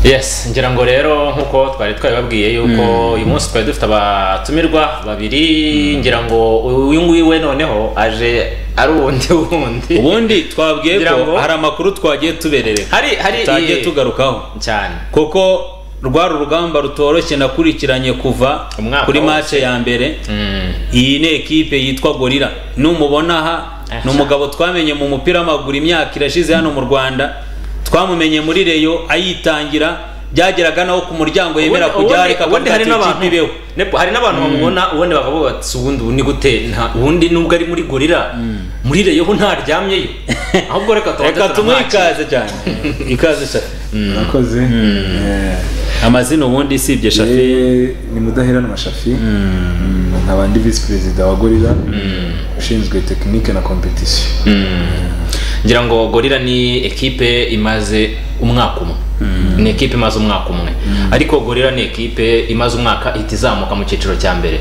yes ngira ngo rero nk'uko twari twabibabwiye yuko uyu munsi twari dufite abatumirwa babiri ngira ngo uyu nguyu we noneho aje ari uwundi wundi ubundi twabwiye Ngira ngo- ko hari amakuru twagiye tuberereka hari hari tutagiye eh, tugarukaho cyane kuko rwari urugamba rutoroshye nakurikiranye kuva Umwaka kuri wose. mace ya mbere Mm. iyi ni ekipe yitwa gorira numubona aha ni umugabo twamenye mu mupira w'amaguru imyaka irashize hano mu rwanda twamumenye muri reyo ayitangira byageraga naho ku muryango yemera Ubundi- kujya ubundi- areka ubundi hari akavuga ati, n'abantu "Ikipe ibeho." Nepo, hari n'abantu bamubona ubundi bakavuga bati ubundi ubu ni gute nta ubundi nubwo ari muri gorira muri reyo ho ntaryamyeyo ahubwo reka tubanze reka tumuhe turamwakira." ikaze cyane ikaze shafi murakoze Eh, amazina ubundi usibye shafi yewe ni mudaheranwa shafi Mm, nkaba ndi visi perezida wa gorira ushinzwe tekinike na kompetisiyo ngira ngo gorira ni ekipe imaze umwaka umwe ni ekipe imaze umwaka umwe ariko gorira ni ekipe imaze umwaka ihita izamuka mu cyiciro cya mbere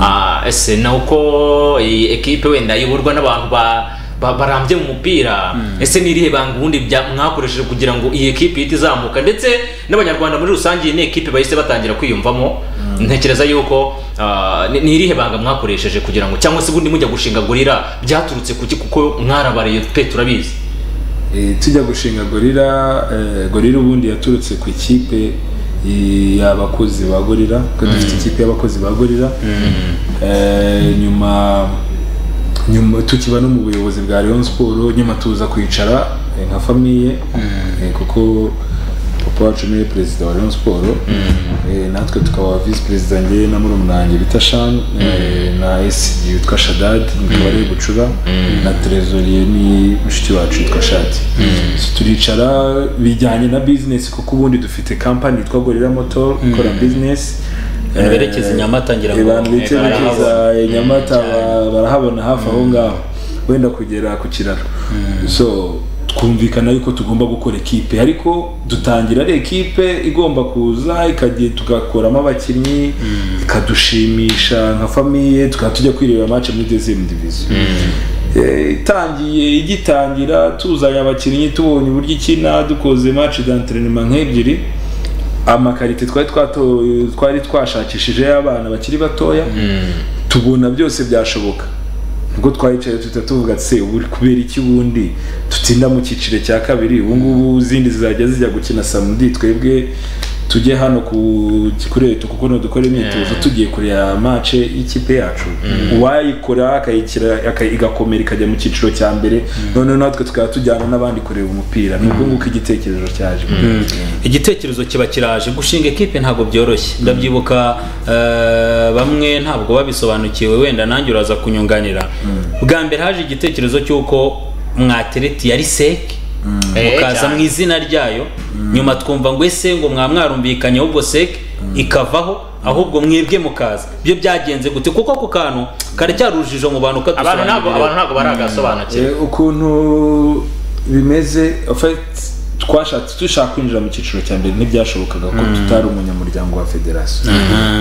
Ah, ese ni uko iyi ekipe wenda iyoborwa n'abantu ba- ba- barambye mu mupira ese ni irihe banga ubundi bya- mwakoresheje kugira ngo iyi ekipe ihite izamuka ndetse n'abanyarwanda muri rusange iyi ni ekipe bahise batangira kwiyumvamo ntekereza yuko ah, ni- ni irihe banga mwakoresheje kugira ngo cyangwa se ubundi mujya gushinga gorira byaturutse kuki kuko mwarabariye pe turabizi Eh, tujya gushinga gorira eh, gorira ubundi yaturutse ku ikipe eh, y'abakozi ba gorira ko dufite ikipe y'abakozi ba gorira Eh, nyuma nyuma tukiba no mu buyobozi bwa Rayon Sport nyuma tuza kwicara eh, nka famiye eh, kuko papa wacu niwe perezida wa Rayon Sport eh, natwe tukaba vice perezida njye na murumuna wanjye bita Shan eh, na SG yitwa Shadad nitwa ari gucura na trezorier ni mushiki wacu yitwa Shati So turicara bijyanye na business kuko ubundi dufite company yitwa Gorilla Motor ikora business Abantu berekeza i Nyamata ngira ngo abantu berekeza i Nyamata ba- barahabona hafi aho ngaho wenda kugera ku kiraro so twumvikana yuko tugomba gukora ekipe ariko dutangira ari ekipe igomba kuza ikagiye tugakuramo abakinnyi ikadushimisha nka famiye tukaba tujya kwirebera match muri deuxième division Eh, itangiye igitangira tuzanye abakinnyi tubonye uburyo ikina dukoze match d'entraînement nk'ebyiri amakarite twari twatoye twari twashakishije y'abana bakiri batoya tubona byose byashoboka ubwo twayicaye tuta tuvuga ati se ubu kubera iki ubundi tutinda mu cyiciro cya kabiri ubu ngubu izindi zizajya zijya gukina samudi twebwe tujye hano ku kureto kuko dukora imyitozo tugiye kureba mace y'ikipe yacu uwayikora akayikira aka- igakomera ikajya mu cyiciro cya mbere noneho natwe tukaba tujyana n'abandi kureba umupira ni ubwo nguko igitekerezo cyaje igitekerezo kiba kiraje gushinga ekipe ntabwo byoroshye ndabyibuka eh, bamwe ntabwo babisobanukiwe wenda nanjye uraza kunyunganira bwa mbere haje igitekerezo cy'uko mwatereti yari seke Eh, mukaza cyane. mu izina ryayo nyuma twumva ngo ese ngo mwa mwarumvikanye ahubwo seke ikavaho ahubwo mwebwe mukaza byo byagenze gute kuko ako kantu karacyari urujijo mu bantu abantu ntabwo kadusobanurira abantu ntabwo baragasobanukirwa Eh, ukuntu bimeze en fait, twashatse dushaka kwinjira mu cyiciro cya mbere ntibyashobokaga ko tutari umunyamuryango wa federasiyo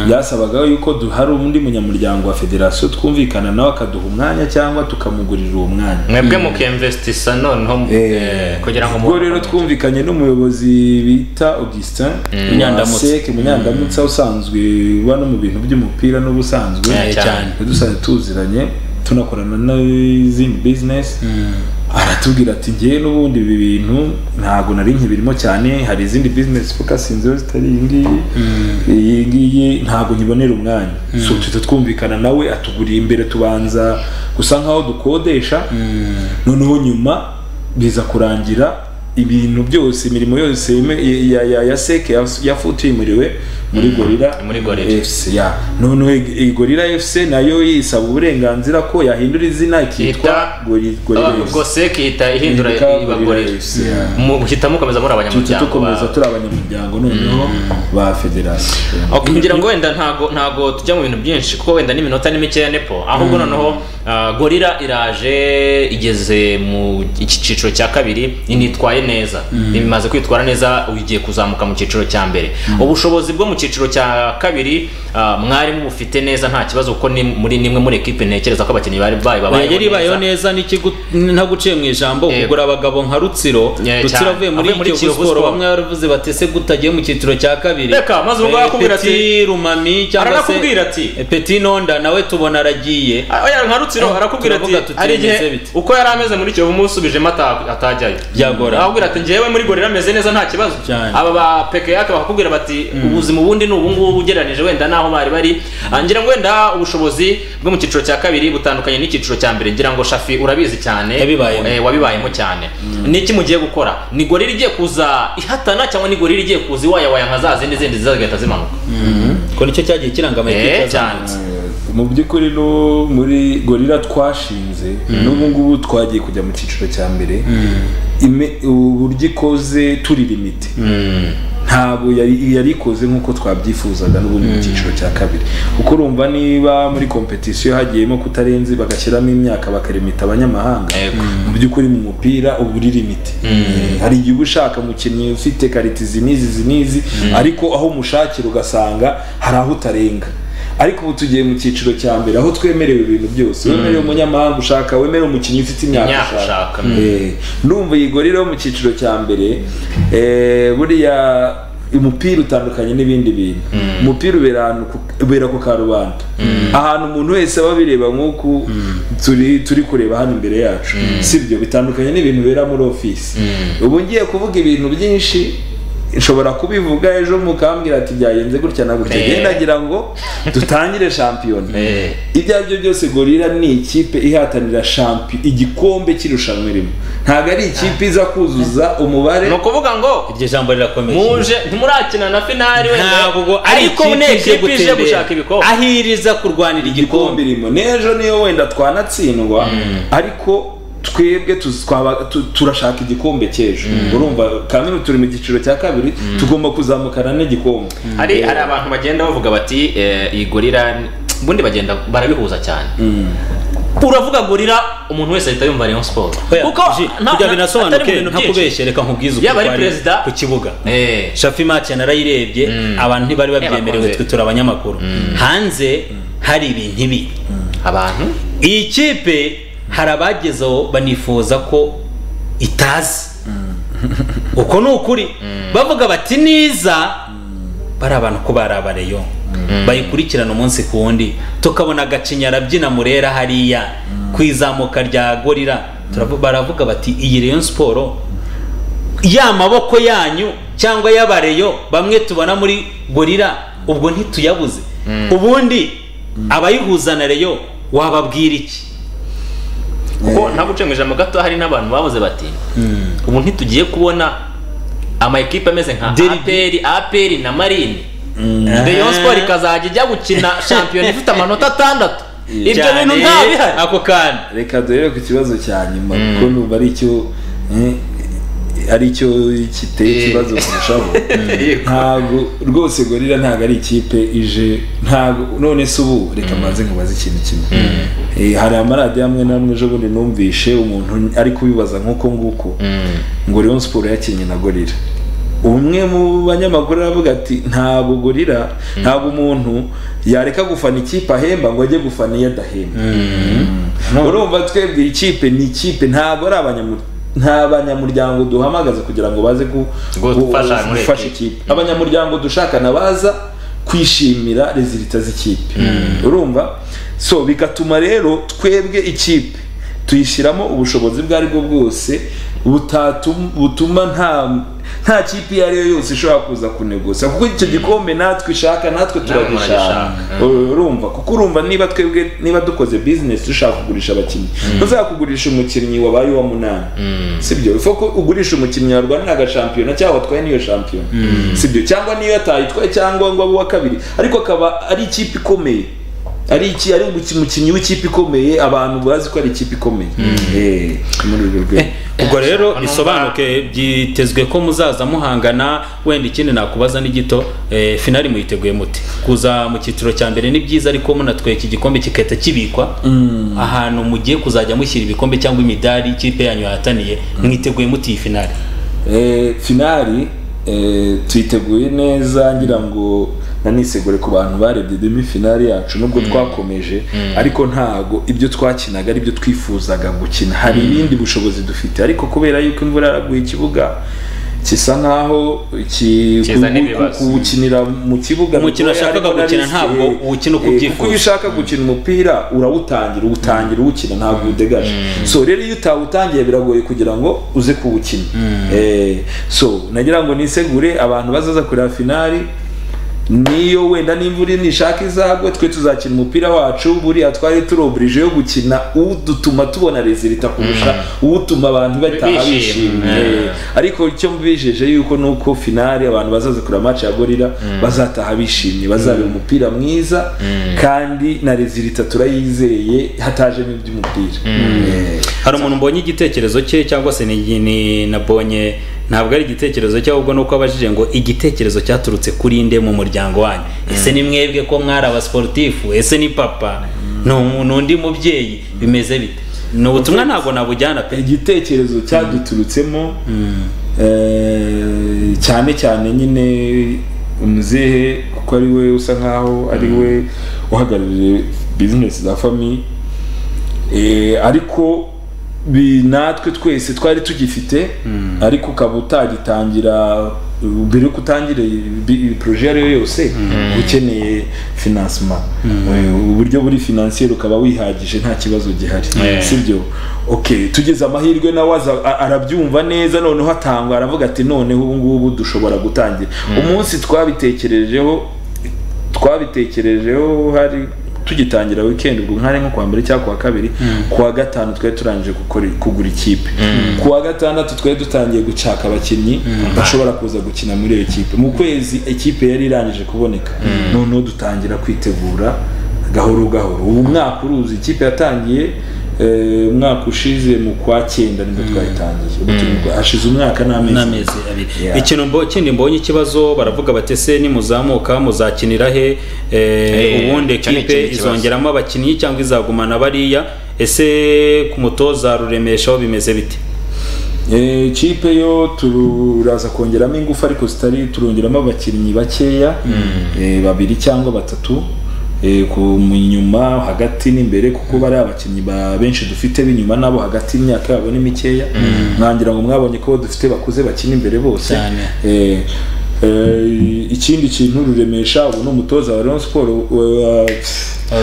byasabaga yuko du- hari undi munyamuryango wa federasiyo twumvikana nawe akaduha umwanya cyangwa tukamugurira uwo mwanya mwebwe mukiyemvesitisa noneho eh, kugira ngo ubwo rero twumvikanye n'umuyobozi bita augustin Munyandamutsa. seke munyandamutsa usanzwe uba no mu bintu by'umupira n'ubusanzwe Eh, cyane. dusanzwe tuziranye tunakorana n'izindi business aratubwira ati ngewe n'ubundi ibi bintu ntabwo nari nkibirimo cyane hari izindi business focusinzeho zitari iyi ngiyi iyi ngiyi ntabwo nkibonera umwanya so tuhita twumvikana nawe atuguriye imbere tubanza gusa nkaho dukodesha noneho nyuma biza kurangira ibintu byose imirimo yose yeme- ya, ya, ya seke yas- yafutimuriwe muri gorira muri Gorilla. fc ya noneho i- i- gorira fc nayo yisaba uburenganzira ko yahindura izina ikitwa Yitwa- Gori- gorira Ah, ubwo FC. seke ihita ihindura Ihinduka ibagorera Gorilla FC, yeah. muhita mukomeza muri Duhita abanyamuryango dukomeza ba- turi abanyamuryango noneho ba federasiyo Ok, ngira ngo wenda ntago ntago tujya mu bintu byinshi kuko wenda n'iminota ni mikeya nepo ahubwo noneho Ah, gorira iraje igeze mu iki cyiciro cya kabiri initwaye neza imaze kwitwara neza ubu igiye kuzamuka mu cyiciro cya mbere ubushobozi bwo mu cyiciro cya kabiri ah, mwari mubufite neza nta kibazo kuko ni muri nimwe muri ekipe ntekereza ko abakinnyi bari bari babayeho yari ibayeho neza n'ikigo ntaguciye mu ijambo Yego. kugura abagabo nka rutsiro Yeah, rutsiro cyane. avuye muri Avuye muri kiyovu Kiyovu siporo Sport. bamwe baravuze bati ese gutagiye mu cyiciro cya kabiri Reka, maze ubwo Eh, yakubwira ati- Petit rumami cyangwa se Aranakubwira ati. Eh, petit nonda nawe tubona aragiye Ah, oya nka rutsiro arakubwira ati turavuga tuti, hari bimeze igihe bite?" uko yari ameze muri kiyovu musubijemo ata- atajyayo Byagorana. arakubwira ati njyewe muri gorira ameze neza nta kibazo Cyane. aba ba peke yake bakakubwira bati ubuzima ubundi ni ubungubu ugereranyije wenda n'aho bari bari Ah, ngira ngo wenda ubushobozi bwo mu cyiciro cya kabiri butandukanye n'icyiciro cya mbere ngira ngo shafi urabizi cyane Yabibayemo. Eh, wabibayemo cyane niki mugiye gukora ni gorira igiye kuza ihatana cyangwa ni gorira igiye kuza iwayawaya nka za zindi zindi zigahita zimanuka ko nicyo cyagiye kiranga amakipe Eh, azamutse. cyane mu by'ukuri no muri gorira twashinze n'ubu ngubu twagiye kujya mu cyiciro cya mbere Ime- uburyo ikoze turi limite ntabwo yari yari ikoze nk'uko twabyifuzaga n'ubundi mu cyiciro cya kabiri kuko urumva niba muri kompetisiyo hagiyemo kutarenze bagashyiramo imyaka bakarimita abanyamahanga Yego. mu by'ukuri mu mupira uba uri limite Eh, hari igihe uba ushaka umukinnyi ufite kariti izi n'izi izi n'izi ariko aho umushakira ugasanga hari aho utarenga ariko ubu tugiye mu cyiciro cya mbere aho twemerewe ibintu byose wemerewe umunyamahanga ushaka wemerewe umukinnyi ufite imyaka Imyaka ushaka. Eh, ndumva iyi gorira yo mu cyiciro cya mbere eh, buriya umupira utandukanye n'ibindi bintu umupira ubera ahantu ku- ubera ku karubanda ahantu umuntu wese aba abireba nk'uku turi turi kureba hano imbere yacu sibyo bitandukanye n'ibintu bibera muri ofisi ubu ngiye kuvuga ibintu byinshi nshobora kubivuga ejo mukambwira ati byagenze gutya na gutya Eh. genda kugira ngo dutangire shampiyona Eh. ibyo ari byo byose gorira ni ikipe ihatanira shampi igikombe cy'irushanwa irimo ntabwo ari ikipe iza kuzuza umubare ni ukuvuga ngo iryo jambo rirakomeye muje ntimurakina na finali wenda ntabwo ari ariko ni ikipe ekipi ije gushaka ibikombe gutembera aho iriza kurwanira igikombe igikombe irimo n'ejo niyo wenda twanatsindwa ariko twebwe tuz- twaba- tu- turashaka igikombe cy'ejo urumva kamena turi mu cyiciro cya kabiri tugomba kuzamukana n'igikombe hari hari abantu bagenda bavuga bati eh, iyi gorira ni-" ubundi bagenda barabihuza cyane uravuga gorira umuntu wese ahita yumva rayon sport Oya, ji, nta- kugira nta- binasobanuke atari mu bintu byinshi. ntakubeshye reka nkubwize Yaba ari kwari perezida- ku kibuga Eh. shafi match narayirebye abantu ntibari babyemerewe bakunze. twe turi abanyamakuru hanze hari ibintu ibi abantu iyi kipe hari abagezeho banifuza ko itazi uko ni ukuri bavuga bati niza bari abantu ko bari abareyo bayikurikirana umunsi ku wundi tukabona agacinyara byina murera hariya ku izamuka rya gorira Turavu- baravuga bati iyi reyo siporo ya maboko yanyu cyangwa y'abareyo bamwe tubona muri gorira ubwo ntituyabuze ubundi abayihuza na reyo wababwira iki kuko ntaguce mu ijambo gato hari n'abantu babuze bati ubu ntitugiye kubona ama ekipe ameze nka Derby. aperi aperi na marine rayon sport ikazajya ijya gukina shampiyona ifite amanota atandatu ibyo Cyane, bintu nta bihari ako kana reka dore ku kibazo cya nyuma kuko numva ari cyo eh, ari cyo kiteye ikibazo kurushaho ntabwo rwose gorira ntabwo ari ikipe ije ntabwo none se ubu reka mbanze nkubaze ikintu kimwe Eh, hari amaradiyo amwe n'amwe ejo bundi numvishe umuntu ari kubibaza nk'uko nguko ngo Rayon Sport yakinnye na gorira umwe mu banyamakuru aravuga ati ntabwo gorira ntabwo umuntu yareka gufana ikipe ahemba ngo ajye gufana iyo adahemba urumva twebwe ikipe ni ikipe ntabwo ari abanyamuryango nta banyamuryango duhamagaza kugira ngo baze gu- Ngo gu- gufasha muri gufasha ekipe. ikipe abanyamuryango dushakana baza kwishimira rezilita z'ikipe urumva so bigatuma rero twebwe ikipe tuyishyiramo ubushobozi ubwo ari bwo bwose butatum- butuma nta nta kipe iyo ari yo yose ishobora kuza kunegusa kuko icyo gikombe natwe ishaka natwe turagishaka muragishaka. urumva kuko urumva niba twebwe niba dukoze business dushaka kugurisha abakinnyi ntuzakugurisha umukinnyi wabaye uwa munani sibyo ifu ko ugurisha umukinnyi warwanira agashampiyona cyangwa watwaye n'iyo shampiyona sibyo cyangwa niyo atayitwaye cyangwa ngo abe uwa kabiri ariko akaba ari ikipe ikomeye ari iki ari umuki- umukinnyi w'ikipe ikomeye abantu bazi ko ari ikipe ikomeye Eh, muri urwo rwego ubwo Eh, rero nshaka bisobanuke byitezwe ko muzaza muhangana wenda ikindi nakubaza ni gito eh, finali muyiteguye mute kuza mu cyiciro cya mbere ni byiza ariko munatweka igikombe kigahita kibikwa ahantu mugiye kuzajya mushyira ibikombe cyangwa imidari ikipe yanyu yahataniye mwiteguye mute iyi finali Eh, finali eh, tuyiteguye neza ngira ngo nanisegure ku bantu barebye demi finali yacu nubwo twakomeje ariko ntago ibyo twakinaga aribyo twifuzaga gukina hari ibindi bushobozi dufite ariko kubera yuko imvura yaraguye ikibuga kisa nkaho ki- Kiza ku- n'ibibazo. ku- kuwukinira mu kibuga Umukino bigoye, washakaga ariko gukina nari- ntabwo eh, uwukina uko eh, ubyifuza. kuko iyo ushaka gukina umupira urawutangira uwutangira uwukina ntabwo uwudegaje so rero iyo utawutangiye biragoye kugira ngo uze kuwukina Eh, so nagira ngo nisegure abantu bazaza kureba finali niyo wenda n'imvura nishaka izagwe twe tuzakina umupira wacu buriya twari turi oblige yo gukina udutuma tubona rezilita kurusha uwutuma abantu bataha Bishimye. bishimye Yeah. ariko icyo mbijeje yuko nuko finale abantu bazaza kureba match ya gorira bazataha bishimye bazabera umupira mwiza kandi na rezilita turayizeye hatajemo iby'umupira Eh, hari umuntu mbonye igitekerezo cye cyangwa se ni, ni nabonye ntabwo ari igitekerezo cye ahubwo nuko abajije ngo igitekerezo cyaturutse kuri inde mu muryango wanyu ese ni mwebwe ko mwari abasportifu ese ni papa Nu- n'undi mubyeyi bimeze bite ni ubutumwa ntabwo nabujyana pe igitekerezo cyaduturutsemo eh, cyane cyane nyine umuzehe kuko ari we usa nkaho ari we uhagarariye bizinesi za fami Eh, ariko bi- natwe twese twari tugifite ariko ukaba utagitangira mbere yuko utangira poroje iyo ari yo yose uba ukeneye finansima Eh, uburyo buri finansiyeri ukaba wihagije nta kibazo gihari sibyo okay tugeze amahirwe nawe aza- a- arabyumva neza noneho atangwa aravuga ati noneho ubu ngubu dushobora gutangira umunsi twabitekerejeho twabitekerejeho hari tugitangira weekend ubwo nkari nko kuwa mbere cyangwa kuwa kabiri kuwa gatanu twari turangije gukora kugura ikipe kuwa gatandatu twari dutangiye gucaka abakinnyi bashobora kuza gukina muri iyo kipe mu kwezi ikipe yari irangije kuboneka noneho dutangira kwitegura gahoro gahoro ubu mwaka uruzi ikipe yatangiye eh, umwaka ushize mu kwa cyenda nibwo twayitangiye Ubu turi mu kwa- hashize umwaka n'amezi n'amezi abiri Yeah. ikintu mbo- kindi mbonye ikibazo baravuga bati ese nimuzamuka muzakinira he Eh, Eh, ubundi cyo ni ekipe ikindi kibazo. izongeramo abakinnyi cyangwa izagumana bariya ese ku mutoza ruremeshaho bimeze bite Eh, ikipe yo turaza kongeramo ingufu ariko zitari turongeramo abakinnyi bakeya eh, babiri cyangwa batatu eh, ku mu nyuma hagati n'imbere kuko bari abakinnyi ba benshi dufite b'inyuma nabo hagati imyaka yabo ni mikeya ntangira ngo mwabonye ko abo dufite bakuze bakina imbere bose Cyane. Eh, eh, ikindi kintu ruremesha ubu ni umutoza wa Rayon Sport wa-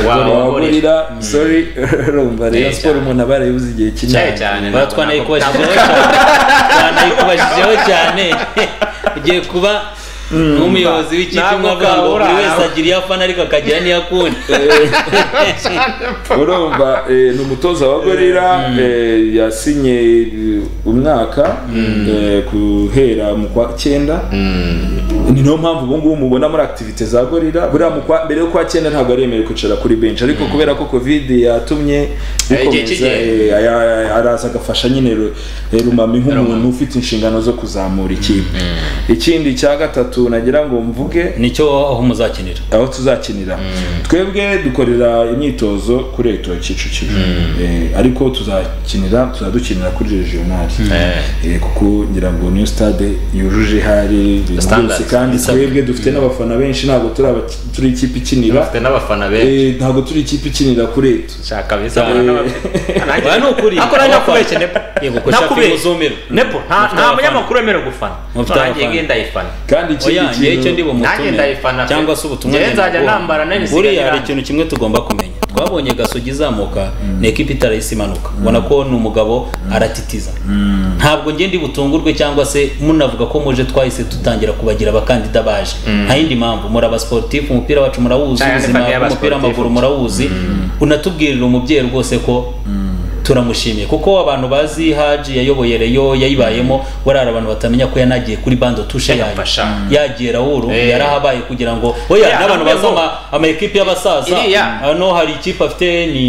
Wa- wa Gorira sorry urumva Rayon Eh, Sport umuntu aba yarayibuze igihe cyane kinini cyane Ba ntabwo nako- twanayikubajijeho cyane twanayikubajijeho cyane ugiye kuba nk'umuyobozi w'ikipe Ntabwo imwe avuga ngo kabura. buri wese agira iyo afana ariko akagira n'iyo akunda urumva eh, ni umutoza wa gorira eh, yasinye eh, umwaka eh, guhera mu kwa cyenda ni niyo mpamvu ubu ngubu mubona muri activite za gorira buriya mu kwa mbere yo kwa cyenda ntabwo ari yemerewe kwicara kuri benshi ariko kubera ko covid yatumye Eh, igihe bikomeza kigiye. eh, aya- aya- araza agafasha nyine Ru- eh, rumami nk'umuntu ufite inshingano zo kuzamura ikipe ikindi cya gatatu nagira ngo mvuge nicyo aho muzakinira aho tuzakinira twebwe dukorera imyitozo kuri eto kicukiro Eh, ariko tuzakinira tuzadukinira kuri regionali Eh, kuko ngira ngo niyo stade yujuje hari ibintu Standards. byose kandi Isabwa. twebwe dufite n'abafana benshi ntabwo turi abaki- turi ikipe ikinira bafite n'abafana benshi Eh, ntabwo turi ikipe ikinira kuri eto shaka bizabona n'abafana Oya, ni ukuri ako nanjye nakubeshye nepo Yego, ko shaka Nakubeshye. imuzumire. nepo nta Mufite nta abafana. munyamakuru wemerewe gufana Mufite nanjye abafana. ngenda ayifana kandi oya ikindi ngewe icyo ndi kintu Nanjye ndayifana bumutumire pe. cyangwa se ubutumwa Ngewe nzajya ngendabukungu. nambara n'ibisiga buriya hari birangi. ikintu kimwe tugomba kumenya twabonye gasogi izamuka ni ekipi itarahise imanuka ubona ko ni umugabo aratitiza ntabwo ngende butungurwe cyangwa se munavuga ko muje twahise tutangira kubagira abakandida baje nta yindi mpamvu muri abasportifu umupira wacu murawuzi Cyane ubuzima fani y'aba bw'umupira sportif. w'amaguru murawuzi unatubwirira umubyeyi rwose ko turamushimiye kuko abantu bazi haji yayoboye reyo yayibayemo warara abantu batamenya ko yanagiye kuri bando tushe yayo Yagafasha. yagiye rawuru Eh. yarahabaye kugira ngo oya Yeah, n'abantu bazi nabwo. ama- ama ekipe y'abasaza Iriya. hano hari ikipe afite ni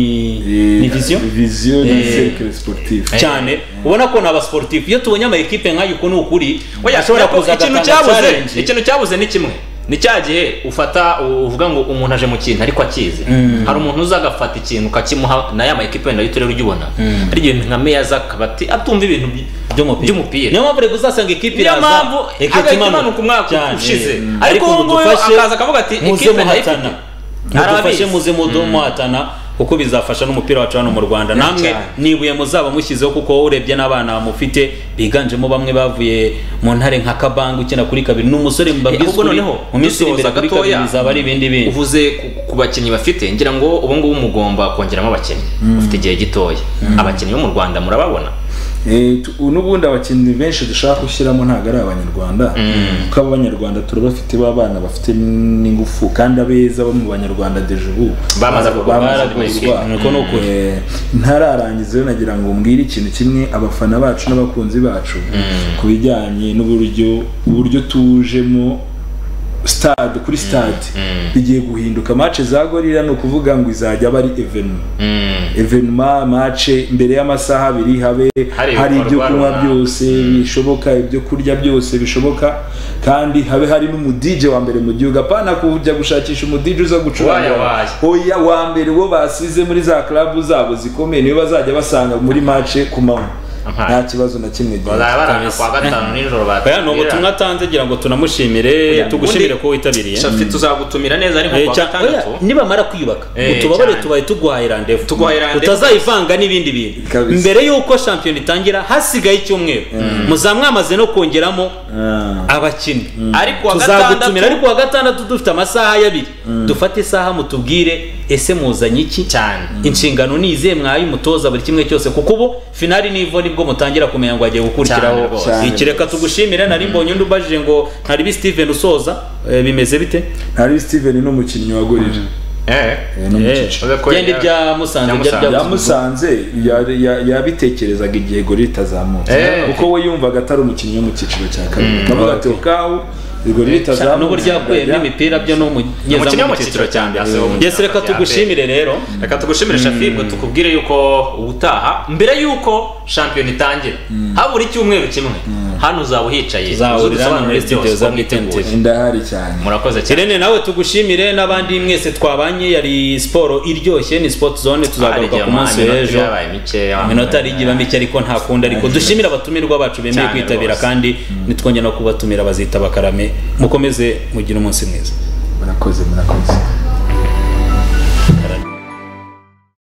ni viziyo viziyo ni Eh. sekire siporutifu cyane ubona ko ni abasportifu iyo tubonye ama ekipe nk'ayo uko ni ukuri Oya, ashobora nyako, kuza ikintu agatanga cyabuze challenge. ikintu cyabuze ni kimwe ni cya gihe ufata u- uvuga ngo umuntu aje mu kintu ariko akizi hari umuntu uza agafata ikintu ukakimuha na ya mayikipe wenda y'uturere ujya ubona hari igihe nka meya z'akabati atumva ibintu by- by'umupira by'umupira niyo mpamvu rero uzasanga ekipi niyo iraza mpamvu igahita agahita imanuka umwaka Cyane. ushize Mm. ariko uwo ngo nguwo dufashe, akaza akavuga ati muze ikipe muhatana ndayifite mudufashe Arabizi. muze mudu- muhatana kuko bizafasha n'umupira wacu hano mu rwanda namwe Cyane. nibuye muzaba mushyizeho kuko urebye n'abana mufite biganjemo bamwe bavuye mu ntare nka kabanga ukina kuri kabiri ni umusore mbabwiza ahubwo ukuri, noneho, mu minsi iri imbere dusoza kuri kabiri gatoya. bizaba ari ibindi bindi uvuze ku- ku bakinnyi bafite ngira ngo ubu ngubu mugomba kongeramo abakinnyi ufite igihe gitoya abakinnyi bo mu rwanda murababona Eh, tu- n'ubundi abakinnyi benshi dushaka gushyiramo ntabwo ari abanyarwanda kuko abo banyarwanda turabafite b'abana bafite n'ingufu kandi abeza bo mu banyarwanda deje ubu Bamaze kugwa- bamaze baraguye. kugwa. Ni uko ni ukuri. Eh, ntararangiza rero nagira ngo mbwire ikintu kimwe abafana bacu n'abakunzi bacu ku bijyanye n'uburyo uburyo tujemo stade kuri stade bigiye guhinduka match za gorira ni ukuvuga ngo izajya aba ari evenuma evenuma mace mbere y'amasaha abiri habe Hari hari ibyo ibikorwa kunywa runaka. byose bishoboka ibyo kurya byose bishoboka kandi habe hari n'umudije wa mbere mu gihugu apana kujya gushakisha umudije uza gucuranga Waya, waya. oya wa mbere wo basize muri za club zabo zikomeye niyo bazajya basanga muri mace ku manywa Aha. nta kibazo na kimwe bazaba barana Kabisa. kuwa gatanu nijoro batubwira aya ni ubutumwa atanze gira ngo tunamushimire Oya, tugushimire ubundi- ko witabiriye shafi tuzagutumira neza ari Eh, nko kuwa cya- oya, gatandatu nibamara kwiyubaka Eh, utubabare cyane. tubaye tuguhaye randevu Tuguhaye randevu. utazayivanga n'ibindi bintu Kabisa. mbere y'uko shampiyona itangira hasigaye icyumweru muzaba mwamaze no kongeramo Ah. abakinnyi Ari kuwa tuzagutumira gatandatu. ariko wa gatandatu dufite amasaha y'abiri dufate isaha mutubwire ese muzanye iki cyane inshingano ni izihe mwayi mutoza buri kimwe cyose kuko ubu finali nivo nibwo mutangira kumenya ngo agiye gukurikiraho Cyane rwose. iki reka tugushimire nari mbonye undi ubajije ngo ntari bi Steven usoza eh, bimeze bite hari steven ni umukinnyi wa gorira eh Eh, ni umukinnyi. Uza ko genda ya- ibya musanze ya ibya Musanze. bya yamusanze ya- ya- yabitekerezaga igihe gorira itazamutse Eh. kuko we yumvaga atari umukinnyi wo mu cyiciro cya kabiri kavuga ati okawu gorira Sha- itazamutse n'uburyo yakuye n'imipira byo ni umukinnyi umunyeza wo mu cyiciro cya mbere yes reka tugushimire rero reka tugushimire shafi ubwo tukubwire yuko ubutaha mbere yuko shampiyona itangira habura icyumweru kimwe hano uzaba uhicaye Tuzahurira uzi udusobanuro hano muri byose, studio za uko Big Ten mwiteguye. TV. ndahari cyane murakoze cyane Irene nawe tugushimire n'abandi mwese twabanye yari siporo iryoshye ni sport zone tuzagaruka Harigihe ku munsi ama- w'ejo yabaye mikeya. iminota ari igihe mike ariko nta kundi ariko dushimira abatumirwa bacu bemeye Cyane kwitabira rwose. kandi nitwongera no kubatumira bazita bakarame mukomeze mugire umunsi mwiza murakoze murakoze